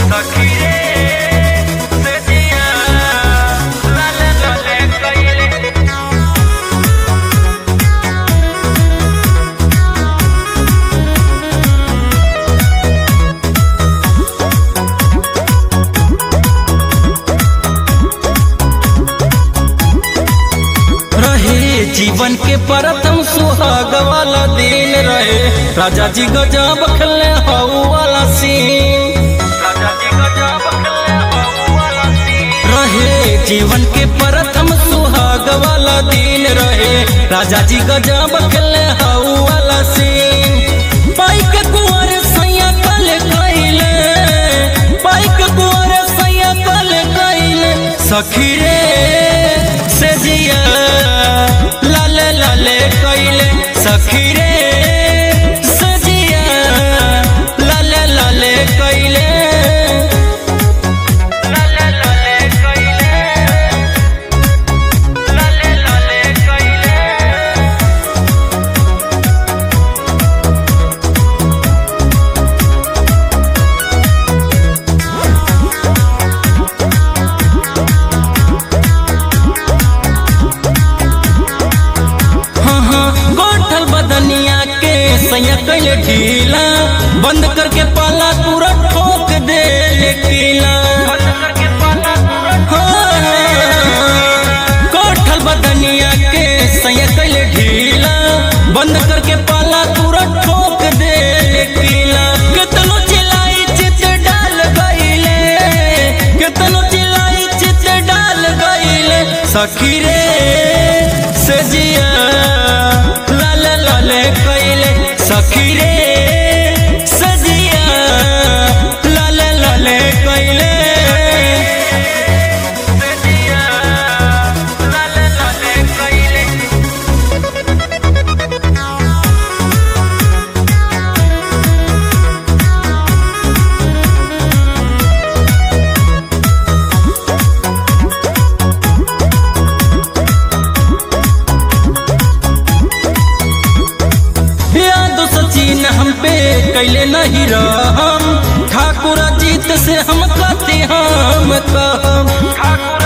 सखी रे से जिया लाले लाले कइले रहे जीवन के प्रथम सुहाग वाला दिन रहे राजा जी गजब खेले हऊ वाला सीन राजा जी गजब खेले हऊ वाला सीन रहे जीवन के प्रथम सुहाग वाला दिन रहे राजा जी गजब खेले हऊ वाला सीन पाइक कुंवर सैया कल कैले पाइक कुंवर सैया कल कैले सखी रे से जिया लाले लाले कैले सखी रे से जिया लाले लाले कैले लाले लाले कइले लाले लाले कइले हाँ हाँ गोठल बदनिया के सैया कैले ढीला बंद करके पाला पूरा ठोक दे किला बंद करके पाला पूरा हाँ, गोठल बदनिया के सैया कैले ढीला बंद करके पाला पूरा ठोक दे किला कितनो चिल्लाई चित डाल गईले कितनो चिल्लाई चित डाल गईले सखी रे से जिया लाले लाले कैले सखी रे से जिया लाले लाले कैले से जिया लाले लाले कइले याद सचिन हम पे कैले नहीं रहम ठाकुर जीत से हम कहते हम कहम ठाकुर